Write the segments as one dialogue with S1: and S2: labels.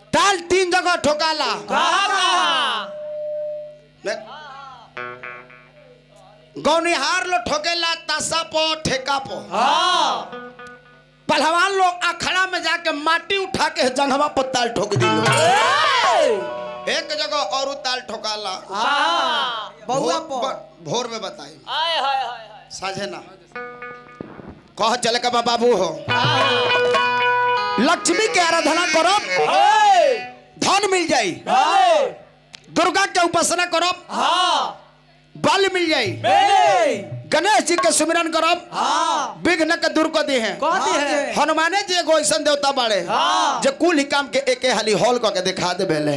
S1: ताल तीन जगह ठोकाला ने- गौनिहार लो ठोकेला तासा पो ठेका पो पहलवान लोग अखड़ा में जाके माटी उठा के जंघवा पर ताल ठोक दिलो एक जगह और ताल ठोकाला
S2: बउआ
S1: भोर,
S2: पो
S1: ब- भोर में बताई
S3: हाय हाय हाय हाय
S1: साझे ना कह चले का बाबू हो लक्ष्मी के आराधना करो धन मिल जाई दुर्गा के उपासना करो बल मिल जाई गणेश जी के सुमिरन करो विघ्न के दूर कर दी है
S2: कहती है
S1: हनुमाने जी एगो ऐसा देवता बाड़े जे कुल ही काम के एके हाली हॉल क के दिखा दे भेले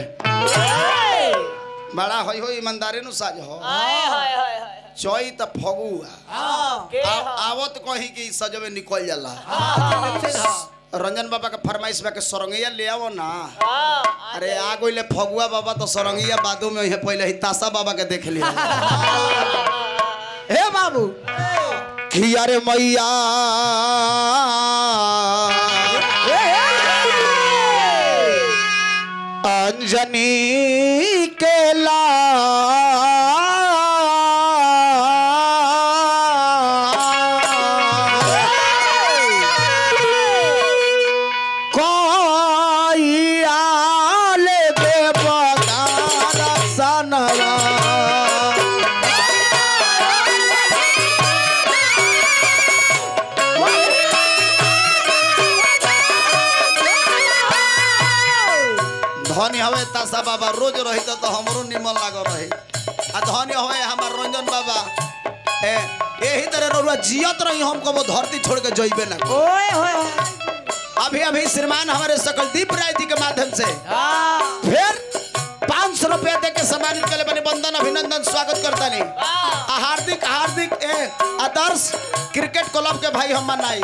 S1: बड़ा होई हो ईमानदारी नु साज हो
S3: हाय हाय हाय हाय
S1: चोई त फगुआ
S3: के
S1: आ- आवत कहीं कि सजवे निकल जाला रंजन बाबा के फरमाइश बा के सरंगिया ले आवो ना
S3: हां
S1: अरे आ गइले फगुआ बाबा तो सरंगिया बादू में हे पहले ही तासा बाबा के देख लिया हे बाबू कि अरे मैया अंजनी के ला कोई आले देवदार सनवा धनी हवे तासा बाबा रोज रही तो हमरो निमन लाग रहे आ धनी हवे हमार रंजन बाबा ए यही तरह रउआ जियत रही हम कबो धरती छोड़ के जइबे ना
S2: ओए होए
S1: अभी अभी श्रीमान हमारे सकलदीप राय जी के माध्यम से फिर पाँच सौ रुपया दे के सम्मानित करे बने बंदन अभिनंदन स्वागत करता नहीं आ हार्दिक हार्दिक ए आदर्श क्रिकेट क्लब के भाई हम मनाई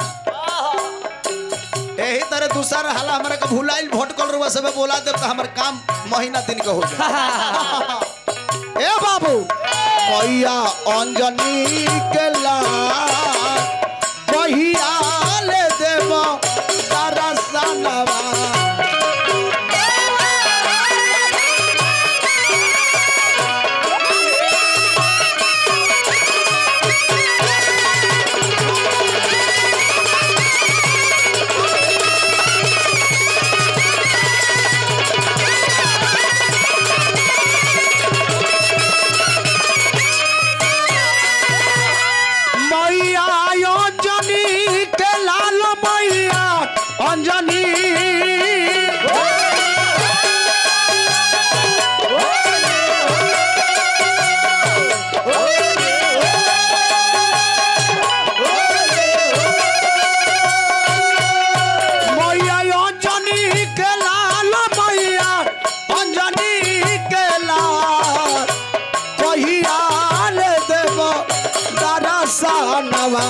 S1: यही तरह दूसरा हाला हमारे के भुलाइल भोट कल रुआ सब बोला दे तो हमारे काम महीना दिन का हो जाए ए बाबू मैया अंजनी के लाल कहिया ले देव दरसनवा मैया अंजनी के लाल मैया अंजनी मैया अंजनी के लाल मैया अंजनी के लाल कहिया ले देव दरसनवा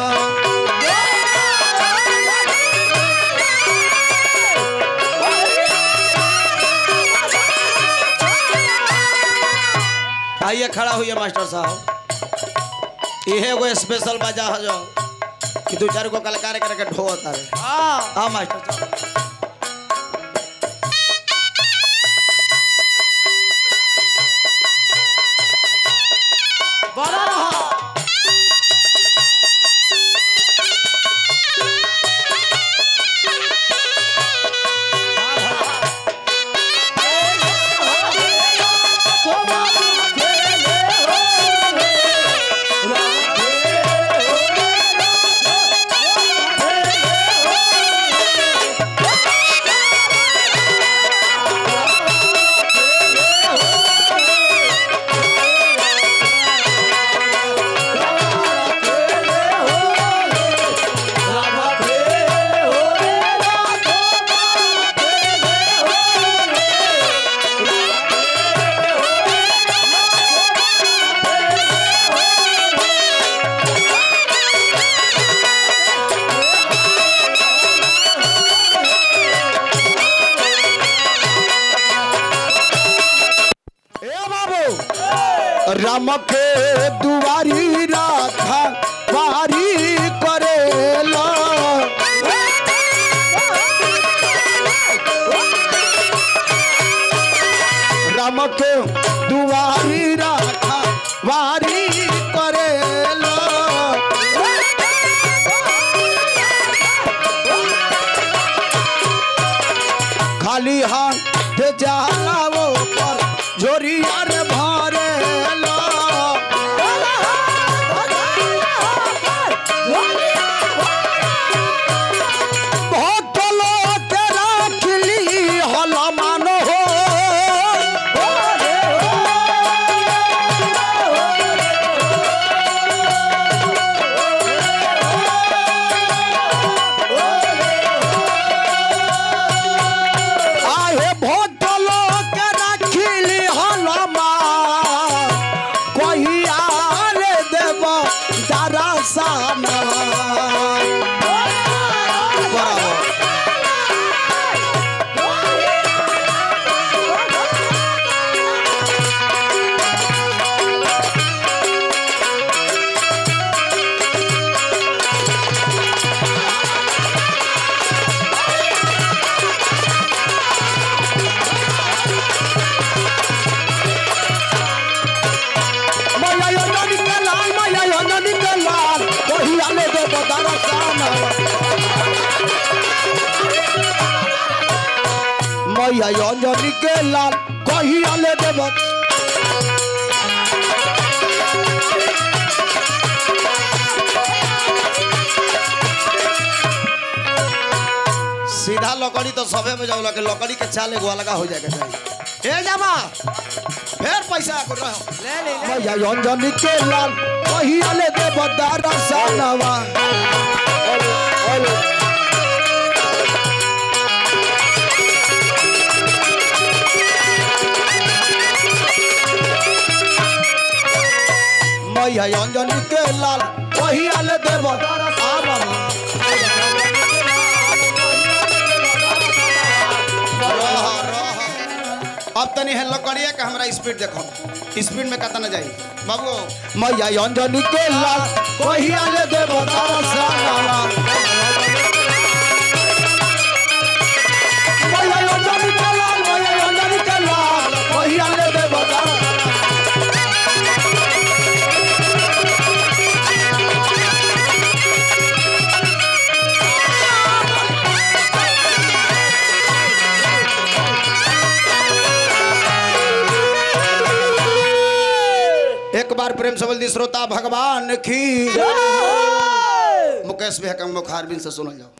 S1: आइए खड़ा हुई मास्टर साहब इहे एगो स्पेशल बजा हो जो कि दो चार गो कलाकार करके ढोता रे हाँ मास्टर साहब
S2: बड़ा रहा
S1: ए बाबू राम के दुआरी राधा वारी करेला राम के दुआरी राखा वारी करेलो खाली हाथ जाला वो पर झोरिया रे भरेलो भक्तलो के राखली हल मानो हो आहे भक्तलो के राखली हल मा कहिया रे देव दरसना बराबर मैया यो नदी के लाल मैया यो नदी के लाल वही आले दे बदारा साना मैया यो नदी के लाल कही आले दे बद सीधा लकड़ी तो सबे में जाओ लगे लकड़ी के चाल एगो अलगा हो जाएगा चाहिए ए जामा फिर पैसा को रहो
S2: ले ले ले
S1: मैया अंजनी के लाल कहियाले दे बदारा सानवा मैया अंजनी के लाल कहियाले दे बदारा सानवा रह, रह। अब तनी है लकड़िया का हमरा स्पीड देखो स्पीड में कतना जाई बाबू मैया अंजनी के लाल कहिया ले दे बता साला मैया अंजनी के लाल मैया अंजनी के लाल कहिया ले दे बता एक बार प्रेम से बोल दी श्रोता भगवान की मुकेश भैया का मुखारबिन से सुनल जाओ